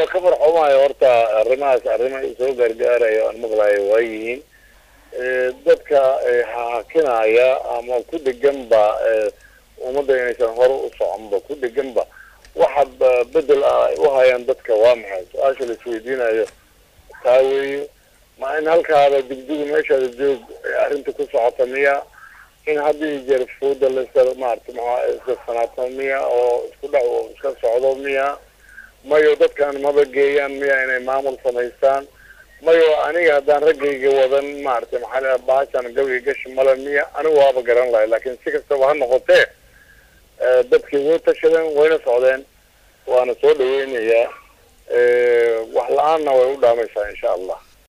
ka farxumayo horta arrimahaas arrimo soo gaargaarayo aan maqlayo waa yihiin dadka hakinaya ama ku dheganba ummadda inaysan hore u soconba ku dheganba waxa bedel ah ay u hayaan dadka waa maxay su-aasha la isweydiinayo taa weeye ma in halkaada digdigu meeshaada joog arrinta ku socota miya in haddii jeer fooda lasa maarata maxaa iska sanaato miya oo isku dhac iska socdo miya mayo dadkan maba geeyaan miya inay maamul samaystaan mayo aniga haddaan raggayga wadan maarata maxaa baashan gabayga gashi male miya anigu waaba garan lahay laakiin si kastaba ha noqotee dadkii way tashadeen wayna socdeen waana soo dhaweynayaa wax la-aanna way u dhaamaysaa insha allah